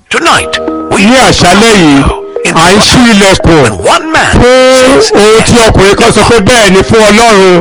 Tonight, we ní àṣálẹ́ yìí à ń ṣí ilẹ̀kùn when one man fún says, ohun tí ọkùnrin kan sọ pé bẹ́ẹ̀ ni fún ọlọ́run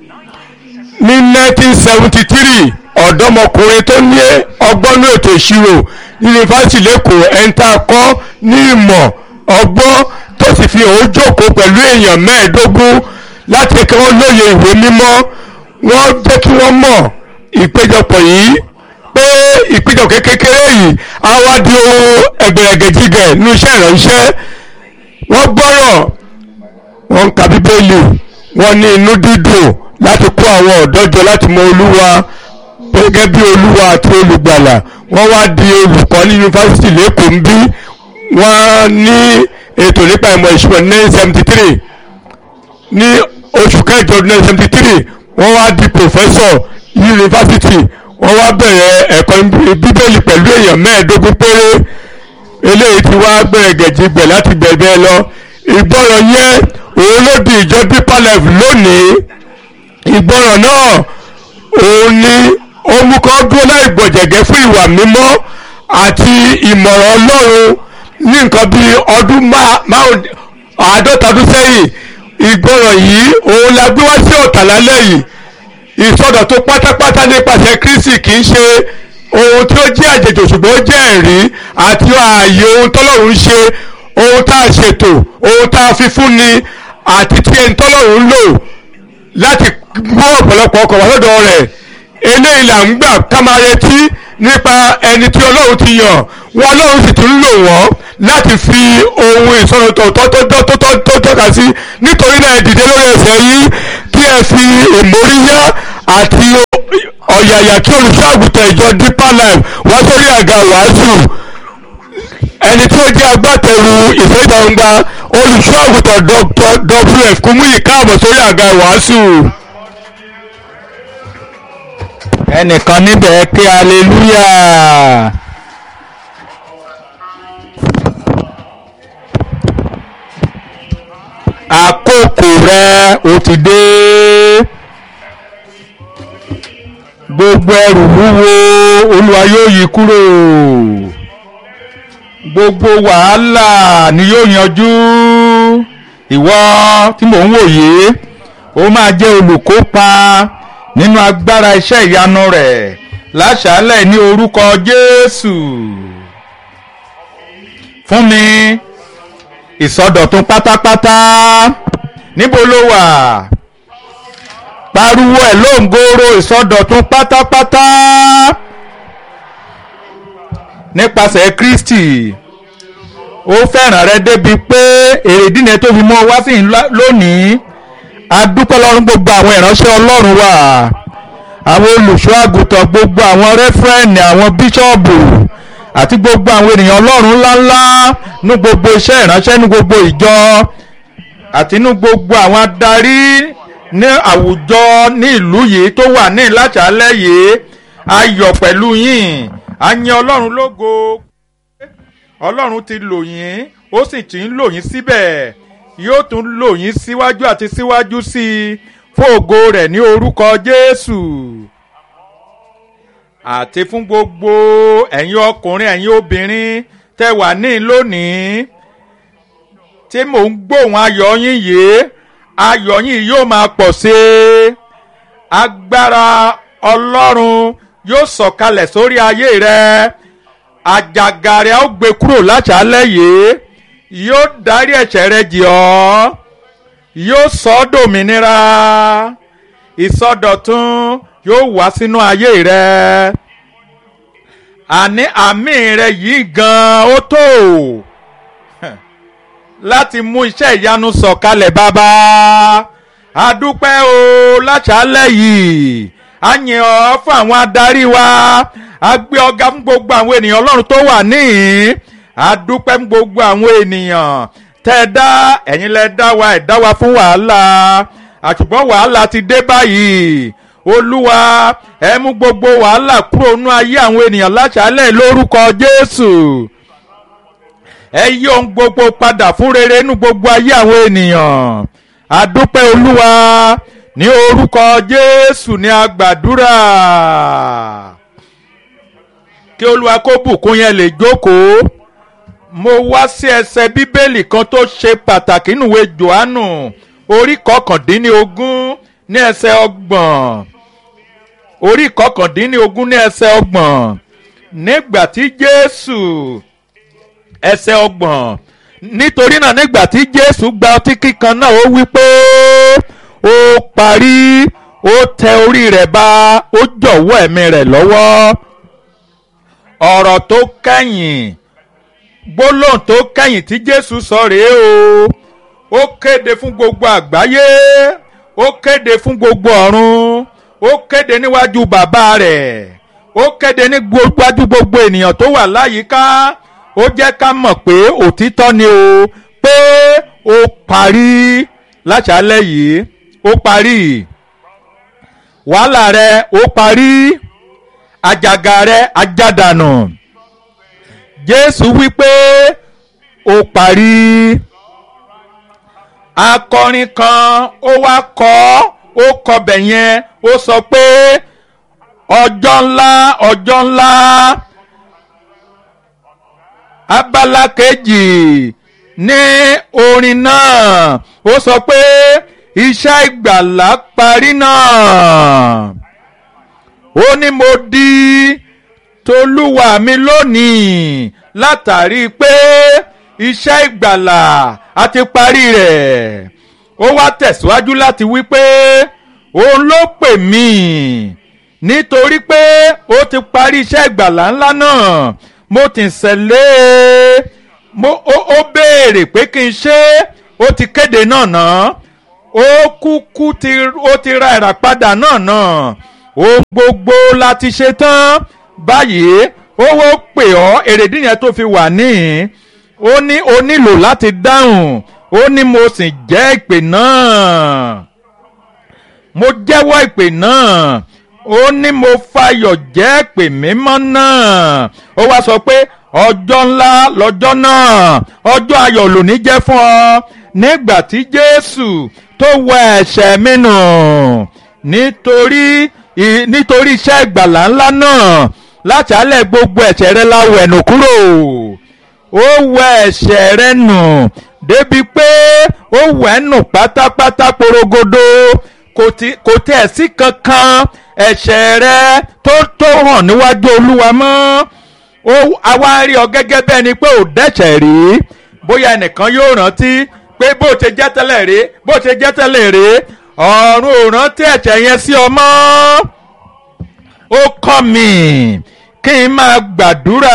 ní 1973 ọ̀dọ́mọkùnrin tó ní ọgbọ́n ní ètò ìṣirò yunifásitì lẹ́kọ̀ọ́ ẹ̀ńtà kọ́ ní ìmọ̀ ọgbọ́n tó sì fi òun jókòó pẹ̀lú èèyàn mẹ́ẹ̀ẹ́dógún láti kí wọ́n lóye ìwé mímọ́ wọ́n jẹ́ kí wọ́n mọ̀ ìpéjọpọ̀ yìí pé ìpéjọpọ̀ kékeré yìí á wá di ohun ẹgbẹ̀rẹ̀gẹ̀jigẹ̀ ní iṣẹ́ ìránṣẹ́ wọ́n gbọ́rọ̀ wọ́n ń ka bíbélì wọ́n ní inú dídùn láti kó àwọn ọ̀dọ́ jọ láti mọ olúwa gẹ́gẹ́ bí olúwa àti olùgbàlà wọ́n wá di olùkọ́ ní yunifásitì lẹ́kọ̀ọ́ ń bí wọ́n ní ètò nípa ìmọ̀ ìṣúná ní seventy three ní oṣù kẹjọ ní seventy three wọ́n wá di professor yunifásitì wọ́n wá bẹ̀rẹ̀ ẹ̀kọ́ bíbélì pẹ̀lú èèyàn mẹ́ẹ̀ẹ́dógún péré eléyìí ti wá gbẹ̀rẹ̀gẹ̀jìgbẹ̀ láti bẹ̀rẹ̀ lọ ìgbọràn yẹn òun ló di ìjọ deeper life lónìí ìgbọràn náà òun ni ó mú kọ́ dúró láì gbọ̀jẹ̀gẹ́ fún ìwà mímọ́ àti ìmọ̀ràn ọlọ́run ní nǹkan bíi ọdún márùn àádọ́ta ọdún sẹ́yìn ìgbọràn yìí òun la gbé wá sí ọ̀tàlálẹ̀ yìí ìsọdọ̀tun pátápátá nípasẹ̀ kristi kì í ṣe ohun tí ó jẹ́ àjèjì ṣùgbọ́n ó jẹ́ ẹ̀rí àti ààyè ohun tọ́lọ́run ṣe ohun tá a ṣètò ohun tá a fi fún ni àti tí ẹni tọ́lọ́run lò láti mú ọ̀pọ̀lọpọ̀ ọkọ̀ wá lọ́dọ̀ rẹ̀ eléyìí là ń gbà ká máa retí nípa ẹni tí ọlọ́run ti yàn wọn ọlọ́run sì tún lò wọ́n láti fi ohun ìsọ̀rọ̀tọ̀ tó tọ́ka sí nítorí náà ẹ dìde lórí ẹsẹ̀ yìí kí ẹ fi ìmóríyá àti ọ̀yàyà kí olùṣọ́àgùtàn ìjọ deeper life wá sórí àga wàásù ẹni tí ó jẹ́ agbátẹrù ìfẹ́gbàgbà olùṣọ́àgùtàn dr wf kúmúyì káàbọ̀ sórí àga wàásù. ẹnìkan níbẹ̀ kí hallelujah. àkókò rẹ ó ti dé gbogbo ẹrù wúwo olúwa yóò yí kúrò gbogbo wàhálà ni yóò yanjú ìwọ tí mò ń wòye ó máa jẹ́ olùkópa nínú agbára iṣẹ́ ìyanu rẹ̀ láṣálẹ̀ ní orúkọ Jésù fún mi ìsọdọ̀tun pátápátá níbo ló wà pariwo ẹ̀ lóńgòrò ìsọdọ̀tun pátápátá nípasẹ̀ Kristi ó fẹ́ràn rẹ débi pé èrèdí ni tó fi mọ́ wá sí lónìí adúpẹ́ lọ́rùn gbogbo àwọn ìránṣẹ́ ọlọ́run wa àwọn olùṣọ́ àgùntàn gbogbo àwọn rẹ́fúrẹ́nì àwọn bíṣọ́ọ̀bù àti gbogbo àwọn ènìyàn ọlọ́run ńláńlá ní gbogbo iṣẹ́ ìránṣẹ́ ní gbogbo ìjọ àti ní gbogbo àwọn adarí ní àwùjọ ní ìlú yìí tó wà ní ìlàṣàlẹ̀ yìí ayọ̀ pẹ̀lú yín a yìn ọlọ́run lógo ọlọ́run ti lò yín ó sì ti ń lò yín síbẹ̀ yóò tún lò yín síwájú àti síwájú sí i fún ògo rẹ̀ ní orúkọ Jésù àti fún gbogbo ẹ̀yin ọkùnrin ẹ̀yin obìnrin tẹ́ wà ní lónìí tí mò ń gbóhùn ayọ̀ yín yìí ayọ̀ yín yóò máa pọ̀ sí i agbára Ọlọ́run yóò sọ̀kalẹ̀ sórí ayé rẹ àjàgà rẹ̀ ó gbé kúrò láṣálẹ́ yìí yóò dárí ẹ̀ṣẹ̀ rẹ jì ọ́ yóò sọ ọ́ dòmìnira ìsọdọ̀tun yóò wá sínú ayé rẹ àní àmì rẹ yìí gan ó tó láti mú iṣẹ́ ìyanu sọ̀kalẹ̀ bàbá adúpẹ́ o láṣálẹ̀ yìí a yìn ọ́ fún àwọn adarí wa a gbé ọ̀gá fún gbogbo àwọn ènìyàn ọlọ́run tó wà níhìn adúpẹ́ fún gbogbo àwọn ènìyàn tẹ́ ẹ dá ẹ̀yin lẹ dá wa ẹ̀ dá wa fún wàhálà àṣùgbọ́n wàhálà ti dé báyìí olúwa ẹ mú gbogbo wàhálà kúrò nú ayé àwọn ènìyàn láṣálẹ̀ lórúkọ jésù ẹ yí ohun gbogbo padà fún rere nú gbogbo ayé àwọn ènìyàn adúpẹ́ olúwa ní orúkọ jésù ní agbàdúrà kí olúwa kó bùkún yẹn lè jókòó mo wá sí ẹsẹ̀ bíbélì kan tó ṣe pàtàkì nùwé johannu orí kọkàndínlógún ní ẹsẹ̀ ọgbọ̀n orí kọkàndínlógún ní ẹsẹ̀ ọgbọ̀n nígbà tí jésù ẹsẹ̀ ọgbọ̀n nítorí náà nígbà tí jésù gba ọtí kíkan náà ó wí pé ó parí ó tẹ orí rẹ̀ ba ó jọ̀wọ́ ẹ̀mí rẹ̀ lọ́wọ́ ọ̀rọ̀ tó kẹ́yìn gbólóhùn tó kẹ́yìn tí jésù sọ rèé o ó kéde fún gbogbo àgbáyé ó kéde fún gbogbo ọ̀run ó kéde níwájú bàbá rẹ̀ ó kéde níwájú gbogbo ènìyàn tó wà láyìíká ó jẹ́ ká mọ̀ pé òtítọ́ ni o pé ó parí láṣálẹ̀ yìí ó parí wàhálà rẹ̀ ó parí àjàgà rẹ̀ ajádànù jésù wípé ó parí akọrin kan ó wá kọ ó kọbẹ̀ yẹn ó sọ pé ọjọ́ ńlá ọjọ́ ńlá abala kejì ní orin náà ó sọ pé iṣẹ́ ìgbàlá parí náà ó ní mo di tolúwa mi lónìí látàrí pé iṣẹ́ ìgbàlà a ti parí rẹ̀ ó wá tẹ̀síwájú láti wí pé òun ló pè mí nítorí pé ó ti parí iṣẹ́ ìgbàlà ńlá náà mo ti ṣẹlẹ̀ mo ó ó béèrè pé kí n ṣe ó ti kéde náà náà ó kúkú ti ó ti ra ìràpadà náà náà ohun gbogbo la ti ṣe tán báyìí ó wó pè ọ́ èrèdí yẹn tó fi wà níhìn ó ní o nílò láti dáhùn ó ní mo sì jẹ́ ìpè náà mo jẹ́wọ́ ìpè náà ó ní mo fayọ̀ jẹ́ ìpè mímọ́ náà ó wá sọ pé ọjọ́ ńlá lọ́jọ́ náà ọjọ́ ayọ̀ lòní jẹ́ fún ọ nígbà tí Jésù tó wẹ ẹ̀ṣẹ̀ mi nù nítorí nítorí iṣẹ́ ìgbàlà ńlá náà láti alẹ́ gbogbo ẹ̀ṣẹ̀ rẹ la wẹ̀ nù kúrò ó wẹ ẹ̀ṣẹ̀ rẹ nù débi pé ó wẹ̀ nù pátápátá porogodo kò tẹ̀ sí kankan ẹ̀ṣẹ̀ rẹ tó tó hàn níwájú olúwa mọ́ ó àwa rí ọ gẹ́gẹ́ bẹ́ẹ̀ ni pé ò dẹ́ṣẹ̀ rí bóyá ẹnìkan yóò rántí pé bó ṣe jẹ́ tẹ́lẹ̀ rí bó ṣe jẹ́ tẹ́lẹ̀ rí ọ̀run ò rántí ẹ̀ṣẹ̀ yẹn sí ọ mọ́ ó kọ́ mi kí n máa gbàdúrà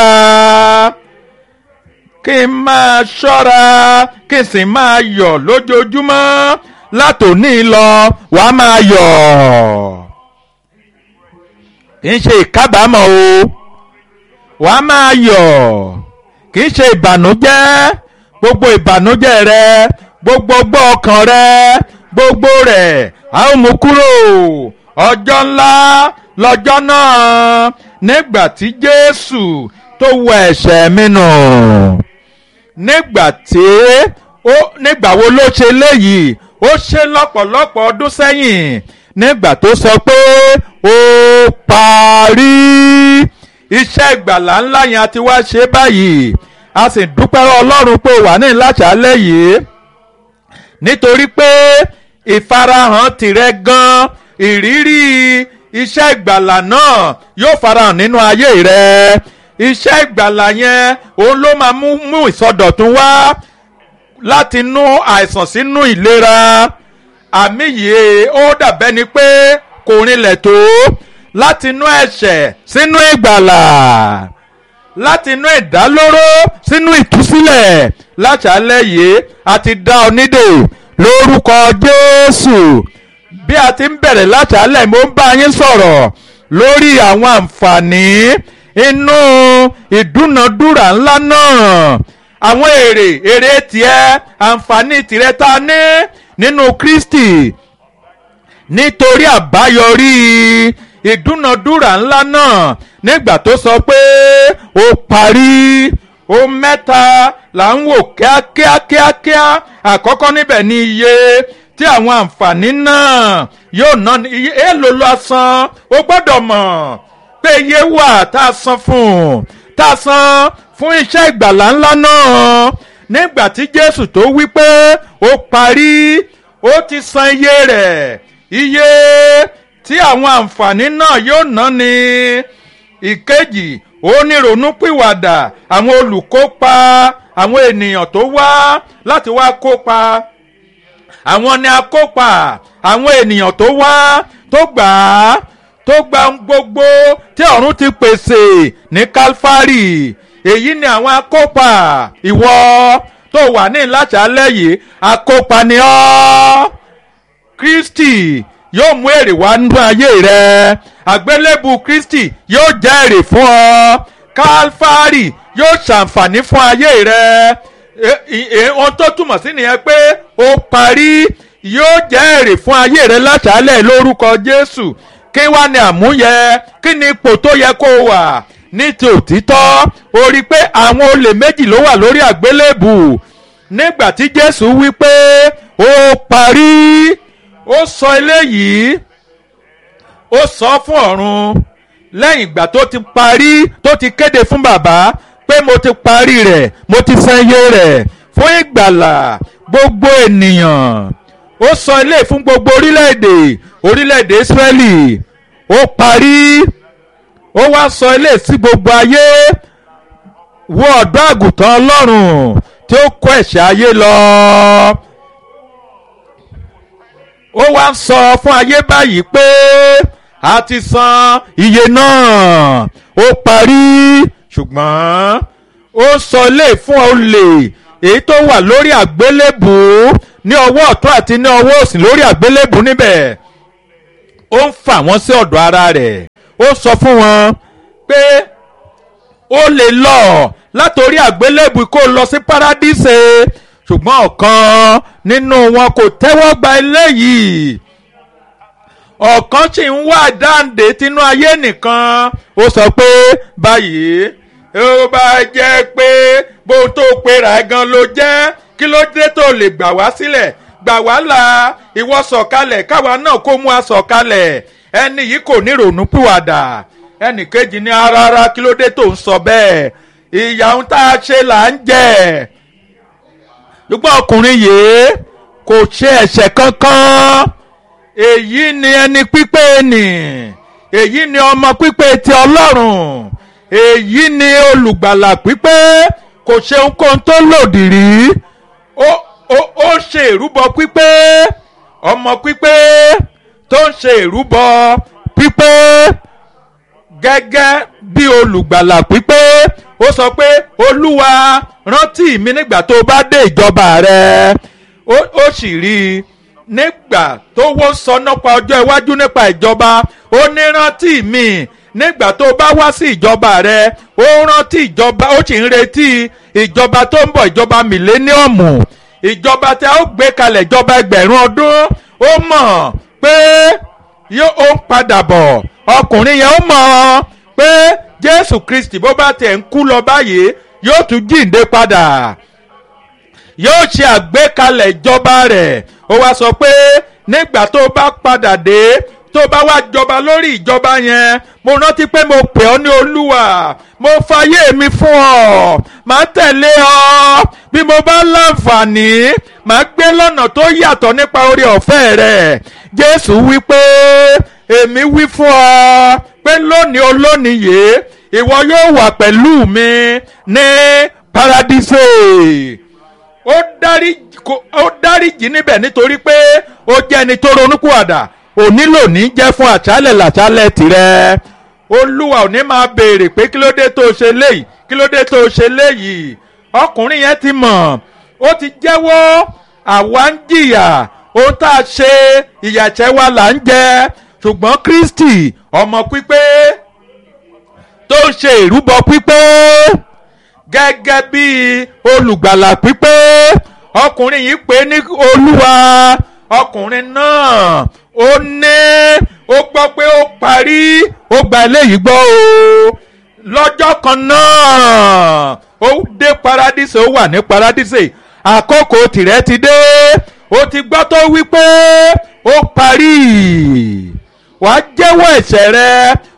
kí n máa ṣọ́ra kí n sì máa yọ̀ lójoojúmọ́ látòní lọ wàá máa yọ̀ kì í ṣe ìkábàámọ̀ o wàá máa yọ̀ kì í ṣe ìbànújẹ́ gbogbo ìbànújẹ́ rẹ gbogbo ọgbọ́ ọkàn rẹ gbogbo rẹ̀ a ó mú kúrò ọjọ́ ńlá lọ́jọ́ náà nígbà tí Jésù tó wẹ ẹ̀ṣẹ̀ mi nù nígbà tí ó nígbà wo ló ṣe léyìí ó ṣe lọ́pọ̀lọpọ̀ ọdún sẹ́yìn nígbà tó sọ pé ó parí iṣẹ́ ìgbàlà ńlá yẹn a ti wá ṣe báyìí a sì dúpẹ́ Ọlọ́run pé ó wà ní ìlàṣàlẹ̀ yìí nítorí pé ìfarahàn tìrẹ gan ìrírí iṣẹ́ ìgbàlà náà yóò farahàn nínú ayé rẹ iṣẹ́ ìgbàlà yẹn òun ló máa mú mú ìsọdọ̀tun wá láti inú àìsàn sínú ìlera àmì yìí ó dàbẹ́ ni pé kò rinlẹ̀ tó láti inú ẹ̀ṣẹ̀ sínú ìgbàlà láti inú ìdálóró sínú ìtúsílẹ̀ láṣálẹ̀ yìí a ti dá ọ nídè lórúkọ Jésù bí a ti ń bẹ̀rẹ̀ láṣálẹ̀ mo ń bá yín sọ̀rọ̀ lórí àwọn àǹfààní inú ìdúnadúrà ńlá náà àwọn èrè èrè tiẹ̀ àǹfààní tìrẹ tá a ní nínú Kristi nítorí àbáyọrí ìdúnadúrà ńlá náà nígbà tó sọ pé ó parí ó mẹ́ta là ń wò kíákíá kíákíá àkọ́kọ́ níbẹ̀ ni iye tí àwọn àǹfààní náà yóò ná iye èèlò lọ san ó gbọ́dọ̀ mọ̀ pé iye wà tá a san fún un tá a san fún iṣẹ́ ìgbàlá ńlá náà nígbà tí Jésù tó wí pé ó parí ó ti san iye rẹ̀ iye tí àwọn àǹfààní náà yóò ná ni ìkejì onírònúpìwàdà àwọn olùkópa àwọn ènìyàn tó wá láti wá kópa àwọn ni akópa àwọn ènìyàn tó wá tó gbà á tó gba gbogbo tí ọ̀run ti pèsè ní Kálífárì èyí ni àwọn akópa ìwọ tó wà ní ìlàṣàlẹ̀ yìí akópa ni ọ́ Kristi yóò mú èrè wá nínú ayé rẹ àgbélébù Kristi yóò jẹ́ èrè fún ọ Kálífárì yóò ṣàǹfààní fún ayé rẹ ohun tó túmọ̀ sí nìyẹn pé ó parí yóò jẹ́ èrè fún ayé rẹ láṣálẹ̀ lórúkọ Jésù kí wá ní àmúyẹ kí ni ipò tó yẹ kó wà ní ti òtítọ́ ó rí i pé àwọn olè méjì ló wà lórí àgbélébù nígbà tí Jésù wí pé ó parí ó sọ eléyìí ó sọ fún ọ̀run lẹ́yìn ìgbà tó ti parí tó ti kéde fún bàbá pé mo ti parí rẹ̀ mo ti san iye rẹ̀ fún ìgbàlà gbogbo ènìyàn ó sọ ilé fún gbogbo orílẹ̀-èdè orílẹ̀-èdè Ísírẹ́lì ó parí ó wá sọ ilé sí gbogbo ayé wo ọ̀dọ́ àgùntàn Ọlọ́run tí ó kó ẹ̀ṣẹ̀ ayé lọ ó wá sọ fún ayé báyìí pé a ti san iye náà ó parí ṣùgbọ́n ó sọ ilé fún olè èyí tó wà lórí àgbélébù ní ọwọ́ ọ̀tún àti ní ọwọ́ òsì lórí àgbélébù níbẹ̀ ó ń fà wọ́n sí ọ̀dọ̀ ara rẹ̀ ó sọ fún wọn pé ó lè lọ látòrí àgbélébù kó lọ sí paradíṣe ṣùgbọ́n ọ̀kan nínú wọn kò tẹ́wọ́ gba eléyìí ọ̀kan sì ń wá dáǹdè tinú ayé nìkan ó sọ pé báyìí ó bá jẹ́ pé bóun tó pera ẹ̀ gan ló jẹ́ kí ló dé tó lè gbà wá sílẹ̀ gbà wá là ìwọ sọ̀kalẹ̀ káwa náà kó mú a sọ̀kalẹ̀ ẹni yìí kò ní ronú pìwàdà ẹnì kejì ní rárá kí ló dé tó ń sọ bẹ́ẹ̀ ìyà ohun tá a ṣe là ń jẹ ṣùgbọ́n ọkùnrin yìí kò ṣe ẹ̀ṣẹ̀ kankan èyí ni ẹni pípé nì èyí ni ọmọ pípé ti ọlọ́run èyí ni olùgbàlà pípé kò ṣe ohunkóhun tó lòdì rí ó ó ó ṣe ìrúbọ pípé ọmọ pípé tó ń ṣe ìrúbọ pípé gẹ́gẹ́ bí olùgbàlà pípé ó sọ pé olúwa rántí mi nígbà tó bá dé ìjọba rẹ ó ó sì rí i nígbà tó wọ́n sọ nípa ọjọ́ iwájú nípa ìjọba ó ní rántí mi nígbà tó bá wá sí ìjọba rẹ ó rántí ìjọba ó sì ń retí ìjọba tó ń bọ̀ ìjọba mìléníọ̀mù ìjọba tí a ó gbé kalẹ̀ ìjọba ẹgbẹ̀rún ọdún ó mọ̀ pé yóò ó ń padà bọ̀ ọkùnrin yẹn ó mọ̀ pé Jésù Kristi bó bá tẹ̀ ń kú lọ báyìí yóò tún jíǹde padà yóò ṣe àgbékalẹ̀ ìjọba rẹ̀ ó wá sọ pé nígbà tó bá padà dé tó bá wá jọba lórí ìjọba yẹn mo rántí pé mo pè ọ́ ní olúwa mo fayé mi fún ọ màá tẹ̀lé ọ bí mo bá láǹfààní màá gbé lọ́nà tó yàtọ̀ nípa orí ọ̀fẹ́ rẹ̀ jésù wí pé èmi wí fún ọ pé lónìí olónìí yìí ìwọ yóò wà pẹ̀lú mi ní paradíṣe ó dárí ó dáríjì níbẹ̀ nítorí pé ó jẹ́ ẹni tó ronúpìwàdà òní lòní jẹ́ fún àṣálẹ̀ làṣálẹ̀ tirẹ̀ olúwa òní máa béèrè pé kí ló dé tó ṣe léyìí kí ló dé tó ṣe léyìí ọkùnrin yẹn ti mọ̀ ó ti jẹ́wọ́ àwa ń jìyà ohun tá a ṣe ìyàṣẹ́ wa là ń jẹ ṣùgbọ́n Kristi ọmọ pípé tó ń ṣe ìrúbọ pípé gẹ́gẹ́ bí olùgbàlà pípé ọkùnrin yìí pè ní olúwa ọkùnrin náà ó ní ó gbọ́ pé ó parí ó gba eléyìí gbọ́ o lọ́jọ́ kan náà ó dé paradíṣe ó wà ní paradíṣe àkókò tìrẹ ti dé ó ti gbọ́ tó wí pé ó parí wàá jẹ́wọ́ ẹ̀ṣẹ̀ rẹ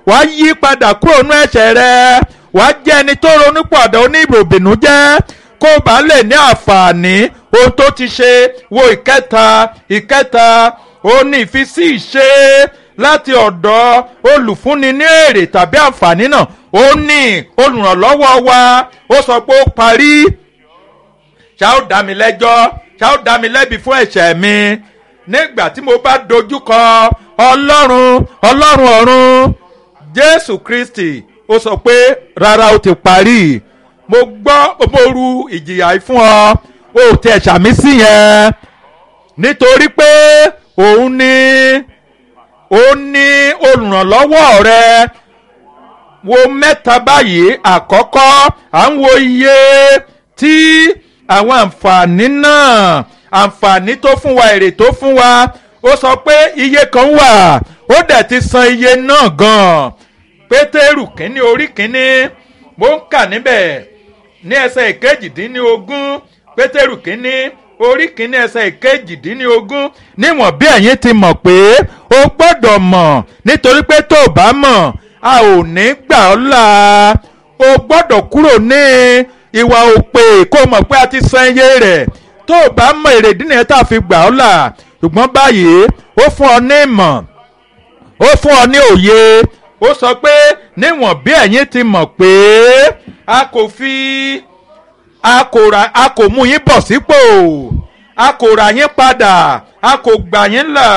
wàá yí padà kúrò nú ẹ̀ṣẹ̀ rẹ wàá jẹ́ ẹni tó ronú pọ̀dọ̀ oníròbìnú jẹ́ kó o bá lè ní àǹfààní ohun tó ti ṣe wo ìkẹta ìkẹta ó ní ìfisí ìṣe láti ọ̀dọ̀ olùfúnni ní èrè tàbí àǹfààní náà ó ní olùrànlọ́wọ́ wa ó sọ pé ó parí ṣá ó dá mi lẹ́jọ́ ṣá ó dá mi lẹ́bi fún ẹ̀ṣẹ̀ mi nígbà tí mo bá dojúkọ ọlọ́run ọlọ́run ọ̀run jésù kristi ó sọ pé rárá ó ti parí mo gbọ́ mo ru ìjìyà yìí fún ọ ó tẹ ṣàmì sí yẹn nítorí pé òun ní òun ní olùrànlọ́wọ́ rẹ wo mẹ́ta báyìí àkọ́kọ́ à ń wo iye tí àwọn àǹfààní náà àǹfààní tó fún wa èrè tó fún wa ó sọ pé iye kan wà ó dẹ̀ ti san iye náà gan-an pétérù kínní orí kínní mo ń kà níbẹ̀ ní ẹsẹ̀ ìkejìdínlógún pétérù kínní orí kínní ẹsẹ̀ ìkejìdínlógún níwọ̀n bí ẹ̀yin ti mọ̀ pé o gbọ́dọ̀ mọ̀ nítorí pé tó o bá mọ̀ a ò ní gbà ọ́ là o gbọ́dọ̀ kúrò ní ìwà òpè kó o mọ̀ pé a ti san iye rẹ̀ tó o bá mọ̀ èrèdí nìyẹn tá a fi gbà ọ́ là ṣùgbọ́n báyìí ó fún ọ ní ìmọ̀ ó fún ọ ní òye ó sọ pé níwọ̀n bí ẹ̀yin ti mọ̀ pé a kò fi a kò ra a kò mú yín bọ̀ sípò a kò rà yín padà a kò gbà yín là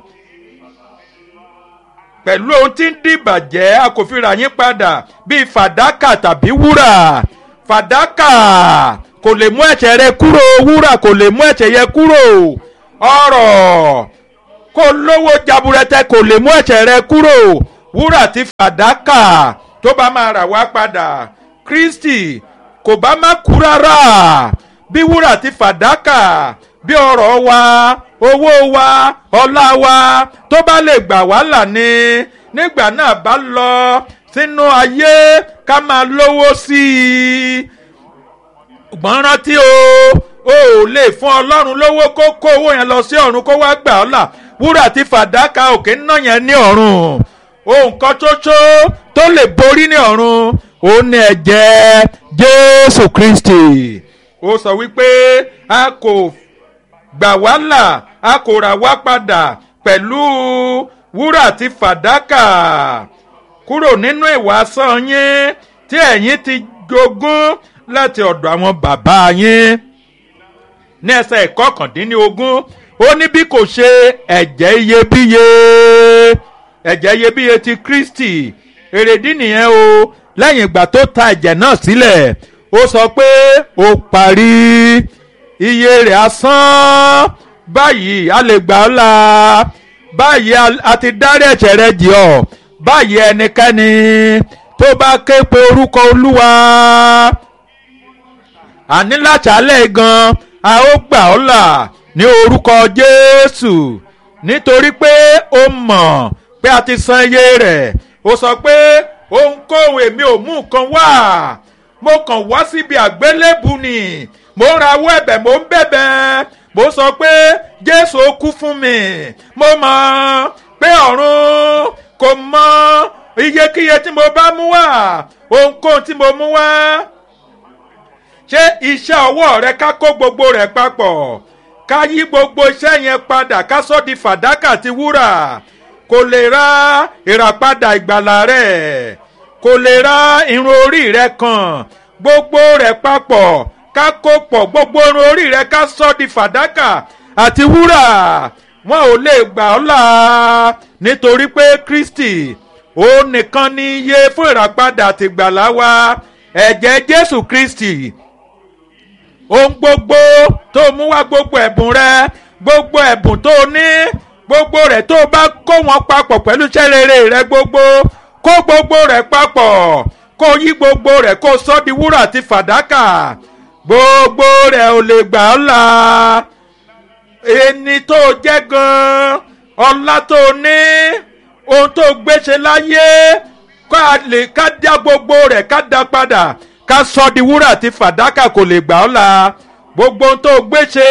pẹ̀lú ohun tí ń dìbàjẹ́ a kò fi rà yín padà bíi fàdákà tàbí wúrà fàdákà kò lè mú ẹ̀ṣẹ̀ rẹ kúrò wúrà kò lè mú ẹ̀ṣẹ̀ yẹ kúrò ọrọ̀ kó lówó jaburẹtẹ kò lè mú ẹ̀ṣẹ̀ rẹ kúrò wúrà tí fàdákà tó bá máa rà wá padà kristi kò bá má kú rárá bí wúrà tí fàdákà bí ọrọ̀ wa owó wa ọlá wa tó bá lè gbà wá là ní nígbà náà bá lọ sínú ayé ká máa lówó sí i ṣùgbọ́n rántí o o ò lè fún ọlọ́run lówó kó kó owó yẹn lọ sí ọ̀run kó wá gbà ọ́ là wúrà tí fàdákà òkè ń ná yẹn ní ọ̀run ohun kan ṣoṣo tó lè borí ní ọ̀run ó ní ẹ̀jẹ̀ jésù kristi ó sọ wípé a kò gbà wá là a kò rà wá padà pẹ̀lú wúrà tí fàdákà kúrò nínú ìwà asán yín tí ẹ̀yin ti jogún láti ọ̀dọ̀ àwọn bàbá yín ní ẹsẹ̀ ìkọkàndínlógún ó ní bí kò ṣe ẹ̀jẹ̀ iyebíye ẹ̀jẹ̀ iyebíye ti kristi èrèdí nìyẹn o lẹ́yìn ìgbà tó ta ẹ̀jẹ̀ náà sílẹ̀ ó sọ pé ó parí iye rẹ̀ asán báyìí a lè gbà ọ́ la báyìí a ti dárí ẹ̀ṣẹ̀ rẹ jì ọ́ báyìí ẹnikẹ́ni tó bá ké pe orúkọ olúwa àní láṣálẹ̀ gan a ó gbà ọ́ là ní orúkọ jésù nítorí pé ó mọ̀ pé a ti san iye rẹ̀ ó sọ pé ohunkóhun èmi ò mú nǹkan wá mo kàn wá síbi àgbélébù ni mo ń rawọ́ ẹ̀bẹ̀ mo ń bẹ̀bẹ̀ mo sọ pé jésù ó kú fún mi mo mọ̀ pé ọ̀run kò mọ iyekíye tí mo bá mú wá ohunkóhun tí mo mú wá ṣé iṣẹ́ ọwọ́ rẹ ká kó gbogbo rẹ̀ papọ̀ ká yí gbogbo iṣẹ́ yẹn padà ká sọ́ di fàdákà ti wúrà kò lè ra ìràpadà ìgbàlà rẹ̀ kò lè ra irun orí rẹ̀ kan gbogbo rẹ̀ papọ̀ ká kó pọ̀ gbogbo irun orí rẹ̀ ká sọ́ di fàdákà àti wúrà wọn ò lè gbà ọ́ là nítorí pé kristi òun nìkan ni iye fún ìràpadà àti ìgbàlà wa ẹ̀jẹ̀ jésù kristi ohun gbogbo tó mú wá gbogbo ẹ̀bùn rẹ gbogbo ẹ̀bùn tó ní gbogbo rẹ̀ tó bá kó wọn papọ̀ pẹ̀lú iṣẹ́ rere rẹ gbogbo kó gbogbo rẹ̀ papọ̀ kó yí gbogbo rẹ̀ kó sọ di wúrà àti fàdákà gbogbo rẹ̀ ò lè gbà ọ́ là ẹni tó jẹ́ gan-an ọlá tó ní ohun tó gbéṣe láyé ká lè ká dá gbogbo rẹ̀ ká dá padà ká sọ di wúrà àti fàdákà kò lè gbà ọ́ la gbogbo ohun tó gbé ṣe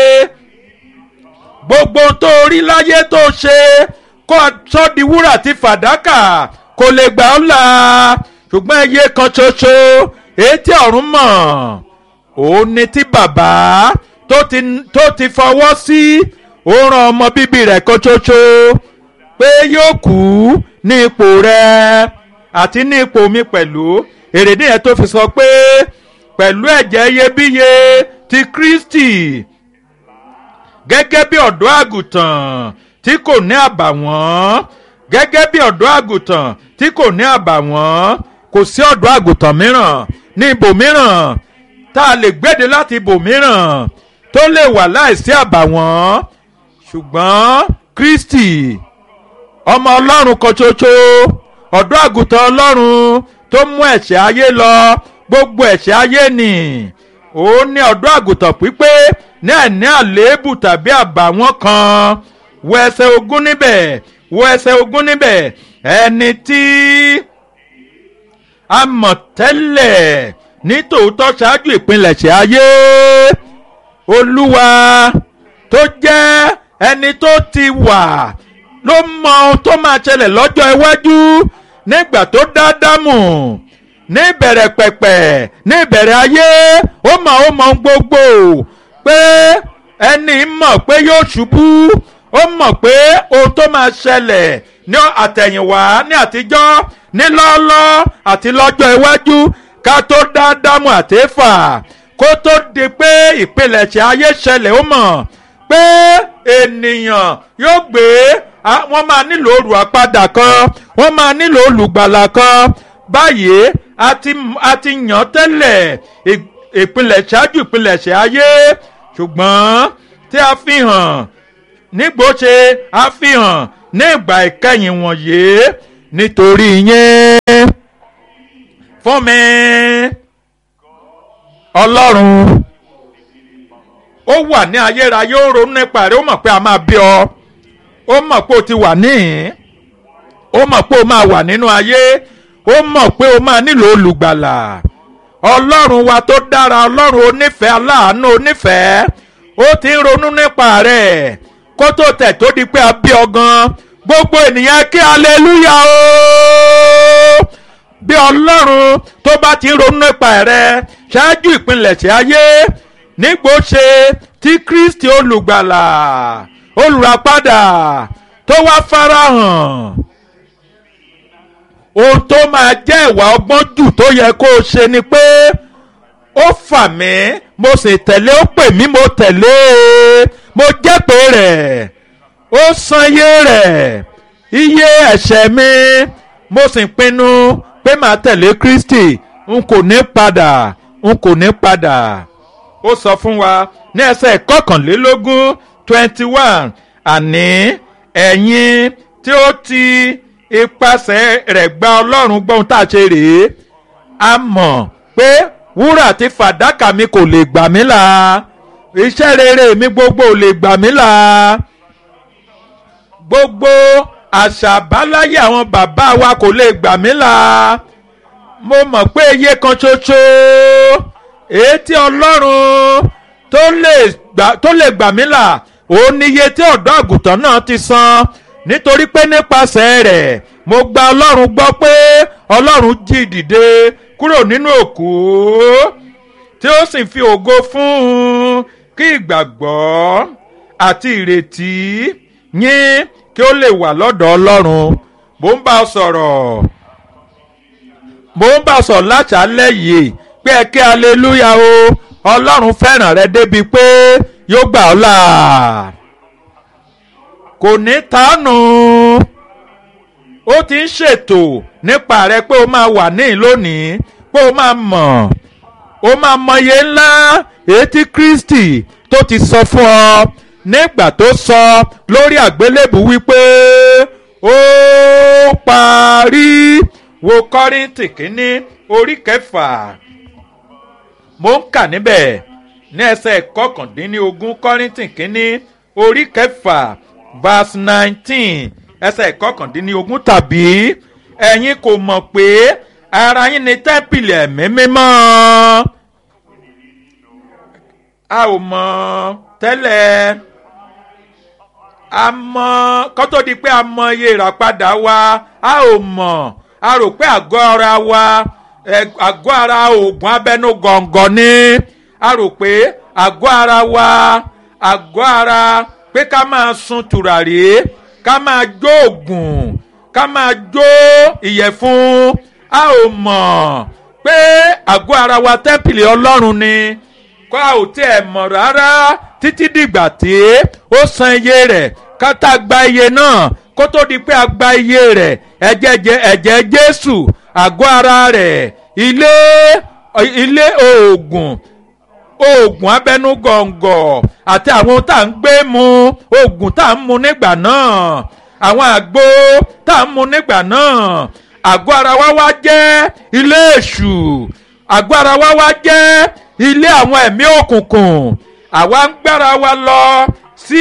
gbogbo ohun tó rí láyé tó ṣe kó sọ di wúrà àti fàdákà kò lè gbà ọ́ là ṣùgbọ́n iye kan ṣoṣo èyí tí ọ̀run mọ̀ òun ni tí bàbá tó ti tó ti fọwọ́ sí ó rán ọmọ bíbí rẹ̀ kan ṣoṣo pé yóò kú ní ipò rẹ̀ àti ní ipò mi pẹ̀lú èrèdí yẹn tó fi sọ pé pẹ̀lú ẹ̀jẹ̀ iyebíye ti Kristi gẹ́gẹ́ bí ọ̀dọ́ àgùntàn tí kò ní àbàwọ́n gẹ́gẹ́ bí ọ̀dọ́ àgùntàn tí kò ní àbàwọ́n kò sí ọ̀dọ́ àgùntàn mìíràn ní ibòmíràn tá a lè gbéde láti ibòmíràn tó lè wà láìsí àbàwọ́n ṣùgbọ́n Kristi ọmọ Ọlọ́run kan ṣoṣo ọ̀dọ́ àgùntàn Ọlọ́run tó mú ẹ̀ṣẹ̀ ayé lọ gbogbo ẹ̀ṣẹ̀ ayé nì òun ní ọ̀dọ́ àgùntàn pípé ní àìní àléébù tàbí àbàwọ́n kan wo ẹsẹ̀ ogún níbẹ̀ wo ẹsẹ̀ ogún níbẹ̀ ẹni tí a mọ̀ tẹ́lẹ̀ ní tòótọ́ ṣáájú ìpilẹ̀ṣẹ̀ ayé olúwa tó jẹ́ ẹni tó ti wà ló mọ ohun tó máa ṣẹlẹ̀ lọ́jọ́ iwájú nígbà tó dá dámù ní ìbẹ̀rẹ̀ pẹ̀pẹ̀ ní ìbẹ̀rẹ̀ ayé ó mọ̀ ó mọ̀ gbogbo pé ẹni mọ̀ pé yóò ṣubú ó mọ̀ pé ohun tó máa ṣẹlẹ̀ ní àtẹ̀yìnwá ní àtijọ́ ní lọ́ọ́lọ́ àti lọ́jọ́ iwájú ká tó dá dámù àtẹ́fà kó tó di pé ìpilẹ̀ṣẹ̀ ayé ṣẹlẹ̀ ó mọ̀ pé ènìyàn yóò gbé wọ́n máa nílò olùwàpadà kan wọ́n máa nílò olùgbàlà kan báyìí a ti a ti yàn tẹ́lẹ̀ ìpilẹ̀ ṣáájú ìpilẹ̀ṣẹ̀ ayé ṣùgbọ́n tí a fi hàn nígbòóṣe a fi hàn ní ìgbà ìkẹyìn wọ̀nyí nítorí yẹn fún mi ọlọ́run ó wà ní ayérayé ó ronú nípa rẹ̀ ó mọ̀ pé a máa bí ọ ó mọ̀ pé o ti wà níhìn ó mọ̀ pé o máa wà nínú ayé ó mọ̀ pé o máa nílò olùgbàlà ọlọ́run wa tó dára ọlọ́run onífẹ̀ẹ́ aláàánú onífẹ̀ẹ́ ó ti ń ronú nípa rẹ̀ kó tó tẹ̀ tó di pé a bí ọ gan gbogbo ènìyàn kí aleluya o bí ọlọ́run tó bá ti ń ronú nípa rẹ̀ ṣáájú ìpilẹ̀ṣẹ̀ ayé nígbò ṣe tí kristi olùgbàlà olùràpadà tó wá farahàn ohun tó máa jẹ́ ìwà ọgbọ́n jù tó yẹ kó o ṣe ni pé ó fà mí mo sì tẹ̀lé ó pè mí mo tẹ̀lé mo jẹ́ pé rẹ̀ ó san iye rẹ̀ iye ẹ̀ṣẹ̀ mi mo sì pinnu pé màá tẹ̀lé kristi n kò ní padà n kò ní padà ó sọ fún wa ní ẹsẹ̀ kọkànlélógún twenty one àní ẹ̀yin tí ó ti ipasẹ̀ rẹ̀ gba ọlọ́run gbọ́n tá a ṣe rèé a mọ̀ pé wúrà àti fàdákà mi kò lè gbà mí là iṣẹ́ rere mi gbogbo ò lè gbà mí là gbogbo àṣà àbáláyé àwọn bàbá wa kò lè gbà mí là mo mọ̀ pé iye kan ṣoṣo èyí tí ọlọ́run tó lè gbà mí là òun ni iye tí ọ̀dọ́ àgùntàn náà ti san nítorí pé nípasẹ̀ rẹ̀ mo gba ọlọ́run gbọ́ pé ọlọ́run jí dìde kúrò nínú òkú tí ó sì fi ògo fún un kí ìgbàgbọ́ àti ìrètí yín kí ó lè wà lọ́dọ̀ ọlọ́run mo ń bá ọ sọ̀rọ̀ mo ń bá ọ sọ̀rọ̀ láṣálẹ́ yìí pé ẹ kí aleluya o ọlọ́run fẹ́ràn rẹ débi pé yóò gbà ọ́ là kò ní tánù ó ti ń ṣètò nípa rẹ pé ó máa wà ní lónìí pé ó máa mọ̀ ó máa mọye ńlá èyí tí Kristi tó ti sọ fún ọ nígbà tó sọ lórí àgbélébù wípé ó parí wo Kọ́ríńtì kínní orí kẹfà mo ń kà níbẹ̀ ní ẹsẹ̀ kọkàndínlógún Kọ́ríńtì kínní orí kẹfà verse nineteen ẹsẹ̀ kọkàndínlógún tàbí ẹ̀yin kò mọ̀ pé ara yín ni tẹ́ḿpìlì ẹ̀mí mímọ́ a ò mọ̀ tẹ́lẹ̀ a mọ̀ kó tó di pé a mọ̀ iye ìràpadà wa a ò mọ̀ a rò pé àgọ́ ara wa ẹ, àgọ́ ara oògùn abẹ́nú gọ̀ǹgọ̀ ni a rò pé àgọ́ ara wa àgọ́ ara pé ká máa sun tùràrí ká máa jó oògùn ká máa jó ìyẹ̀fun a ò mọ̀ pé àgọ́ ara wa tẹ́ḿpìlì ọlọ́run ni kó a ò tiẹ̀ mọ̀ rárá títí dìgbà tí ó san iye rẹ̀ ká tá a gba iye náà kó tó di pé a gba iye rẹ̀ ẹ̀jẹ̀ jẹ ẹ̀jẹ̀ jésù àgọ́ ara rẹ̀ ilé ilé oògùn oògùn abẹ́nú gọ̀ǹgọ̀ àti àwọn ohun tá à ń gbé mu oògùn tá à ń mu nígbà náà àwọn àgbo tá à ń mu nígbà náà àgọ́ ara wa wá jẹ́ ilé èṣù àgọ́ ara wa wá jẹ́ ilé àwọn ẹ̀mí òkùnkùn àwa ń gbára wa lọ sí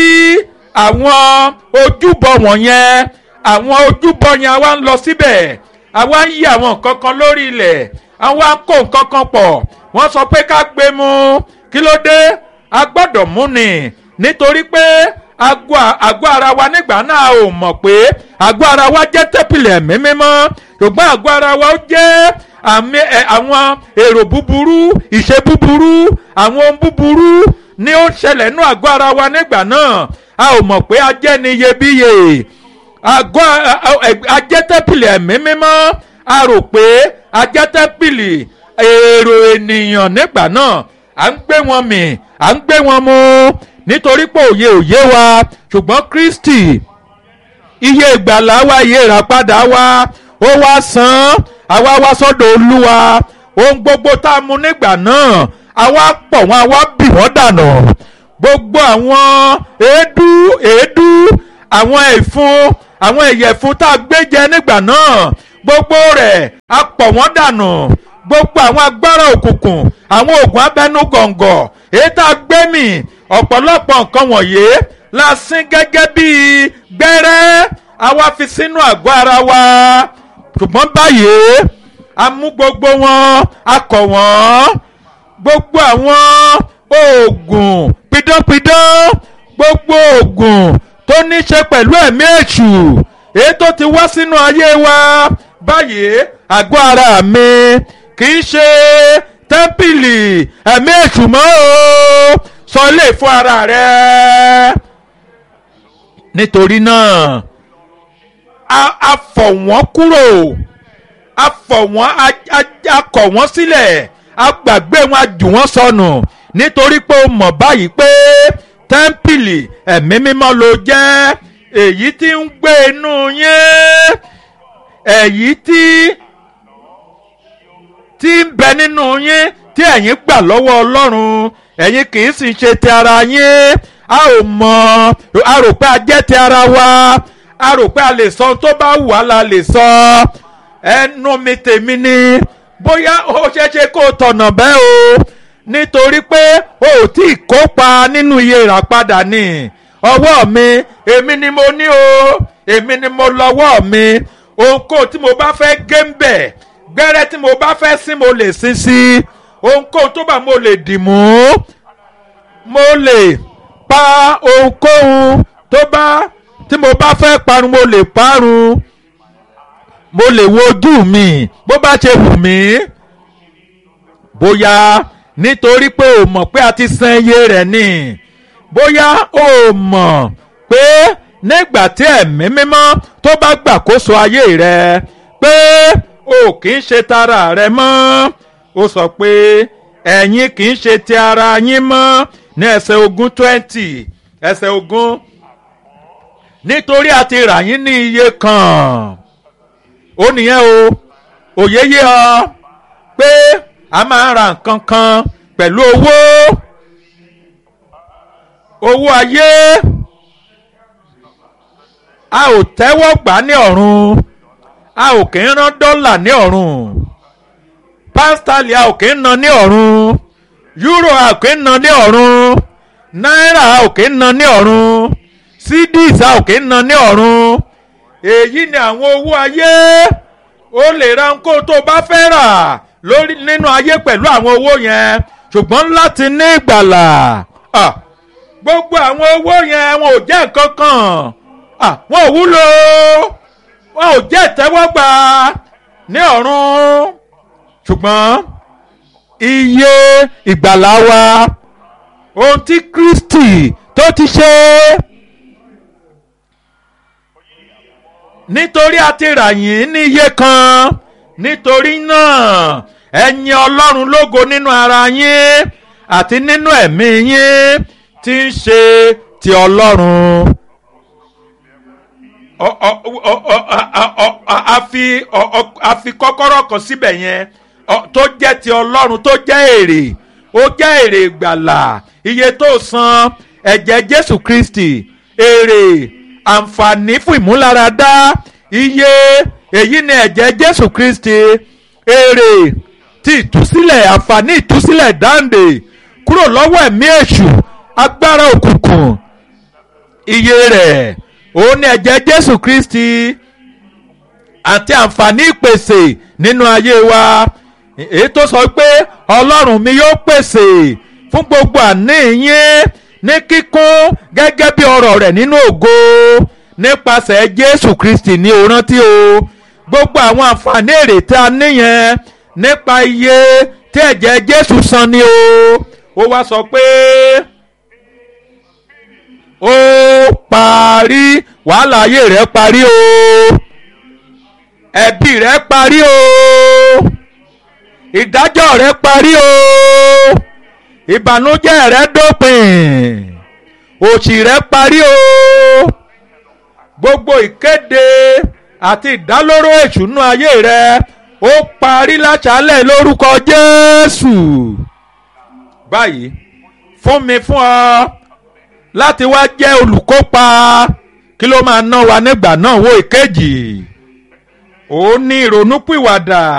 àwọn ojúbọ wọ̀nyẹn àwọn ojúbọ yẹn àwa ń lọ síbẹ̀ àwa ń yí àwọn nǹkan kan lórí ilẹ̀ àwa ń kó nǹkan kan pọ̀ wọ́n sọ pé ká gbé mu kí ló dé a gbọ́dọ̀ mú ni nítorí pé àgọ́ àgọ́ ara wa nígbà náà ò mọ̀ pé àgọ́ ara wa jẹ́ tẹ́pìlì ẹ̀mí mímọ́ ṣùgbọ́n àgọ́ ara wa ó jẹ́ àmì ẹ àwọn èrò búburú ìṣe búburú àwọn ohun búburú ni ó ṣẹlẹ̀ nú àgọ́ ara wa nígbà náà a ò mọ̀ pé a jẹ́ ní iyebíye àgọ́ ajẹ́tẹ́pìlì ẹ̀mí mímọ́ a rò pé ajẹ́tẹ́pìlì èrò ènìyàn nígbà náà à ń gbé wọn mì à ń gbé wọn mu nítorí pé òye òye wa ṣùgbọ́n Kristi iye ìgbàlá wa iye ìràpadà wa ó wá san àwa wá sọ́dọ̀ Olúwa ohun gbogbo tá a mu nígbà náà àwa pọ̀ wọn àwa bì wọ́n dànù gbogbo àwọn èédú èédú àwọn ẹ̀fun àwọn ìyẹ̀fun tá a gbé jẹ nígbà náà gbogbo rẹ̀ a pọ̀ wọ́n dànù gbogbo àwọn agbára òkùnkùn àwọn oògùn abẹ́nú gọ̀ǹgọ̀ èyí tá a gbé mì ọ̀pọ̀lọpọ̀ nǹkan wọ̀nyí la sín gẹ́gẹ́ bíi gbẹ́rẹ́ àwa fi sínú àgọ́ ara wa ṣùgbọ́n báyìí a mú gbogbo wọn a kọ̀ wọ́n gbogbo àwọn oògùn pidánpidán gbogbo oògùn tó ní ṣe pẹ̀lú ẹ̀mí èṣù èyí tó ti wá sínú ayé wa báyìí àgọ́ ara mi kì í ṣe tẹ́ḿpìlì ẹ̀mí èṣù mọ́ o sọ ilé fún ara rẹ nítorí náà a a fọ̀ wọ́n kúrò a fọ̀ wọ́n a a a kọ̀ wọ́n sílẹ̀ a gbàgbé wọn a jù wọ́n sọnù nítorí pé o mọ̀ báyìí pé tẹ́ḿpìlì ẹ̀mí mímọ́ ló jẹ́ èyí tí ń gbé inú yín èyí tí tí ń bẹ nínú yín tí ẹ̀yin gbà lọ́wọ́ ọlọ́run ẹ̀yin kì í sì ṣe ti ara yín a ò mọ̀ a rò pé a jẹ́ ti ara wa a rò pé a lè sọ ohun tó bá wù wá la lè sọ ẹnu mi tèmi ni bóyá ó ṣeéṣe kó o tọ̀nà bẹ́ẹ̀ o nítorí pé o ò tí ì kópa nínú iye ìràpadà ni ọwọ́ mi èmi ni mo ní o èmi ni mo lọ́wọ́ mi ohunkóhun tí mo bá fẹ́ gé ń bẹ̀ gbẹ́rẹ́ tí mo bá fẹ́ sí mo lè sin sí ohunkóhun tó bá mo lè dì mú mo lè pa ohunkóhun tó bá tí mo bá fẹ́ parun mo lè parun mo lè wo ojú mi bó bá ṣe wù mí bóyá nítorí pé o mọ̀ pé a ti san iye rẹ̀ ni bóyá o mọ̀ pé nígbà tí ẹ̀mí mímọ́ tó bá gbàkóso ayé rẹ pé o kì í ṣe tara rẹ mọ́ ó sọ pé ẹ̀yin kì í ṣe ti ara yín mọ́ ní ẹsẹ̀ ogún twenty ẹsẹ̀ ogún nítorí a ti rà yín ní iye kan ó nìyẹn o òye yé ọ pé a máa ń ra nǹkan kan pẹ̀lú owó owó ayé a ò tẹ́wọ́ gbà ní ọ̀run a ò kì í rán dọ́là ní ọ̀run pásítálì a ò kì í ná ní ọ̀run yúrò a ò kì í ná ní ọ̀run náírà a ò kì í ná ní ọ̀run cedis a ò kì í ná ní ọ̀run èyí ni àwọn owó ayé o lè ra nǹkó tó bá fẹ́ rà lórí nínú ayé pẹ̀lú àwọn owó yẹn ṣùgbọ́n láti ní ìgbàlà ah, gbogbo àwọn owó yẹn wọn ò jẹ́ nǹkan kan ah, wọn ò wúlò wọn ò jẹ́ ìtẹ́wọ́gbà ní ọ̀run ṣùgbọ́n iye ìgbàlá wa ohun tí Kristi tó ti ṣe nítorí a ti rà yín ní iye kan nítorí náà ẹ yìn Ọlọ́run lógo nínú ara yín àti nínú ẹ̀mí yín tí ń ṣe ti Ọlọ́run ọ- ọ- ọ- ọ- a- ọ- a- a fi ọ- ọ- a fi kọ́kọ́rọ́ kan síbẹ̀ yẹn ọ- tó jẹ́ ti ọlọ́run tó jẹ́ èrè ó jẹ́ èrè ìgbàlà iye tó san ẹ̀jẹ̀ jésù kristi èrè àǹfààní fún ìmúláradá iye èyí ni ẹ̀jẹ̀ jésù kristi èrè ti ìtúsílẹ̀ àǹfààní ìtúsílẹ̀ dáǹdè kúrò lọ́wọ́ ẹ̀mí èṣù agbára òkùnkùn iye rẹ̀ òun ni ẹ̀jẹ̀ jésù kristi àti àǹfààní ìpèsè nínú ayé wa èyí tó sọ pé ọlọ́run mi yóò pèsè fún gbogbo àní yín ní kíkún gẹ́gẹ́ bí ọ̀rọ̀ rẹ̀ nínú ògo nípasẹ̀ jésù kristi ní o rántí o gbogbo àwọn àǹfààní èrè tí a níyẹn nípa iye tí ẹ̀jẹ̀ jésù san ni o ó wá sọ pé ó parí wàhálà ayé rẹ parí o ẹbí rẹ parí o ìdájọ́ rẹ parí o ìbànújẹ́ rẹ dópin òṣì rẹ parí o gbogbo ìkéde àti ìdálóró ìṣúná ayé rẹ ó parí láṣálẹ̀ lórúkọ Jésù báyìí fún mi fún ọ láti wá jẹ́ olùkópa kí ló máa ná wa nígbà náà wo ìkejì ó ní ìrònúpìwàdà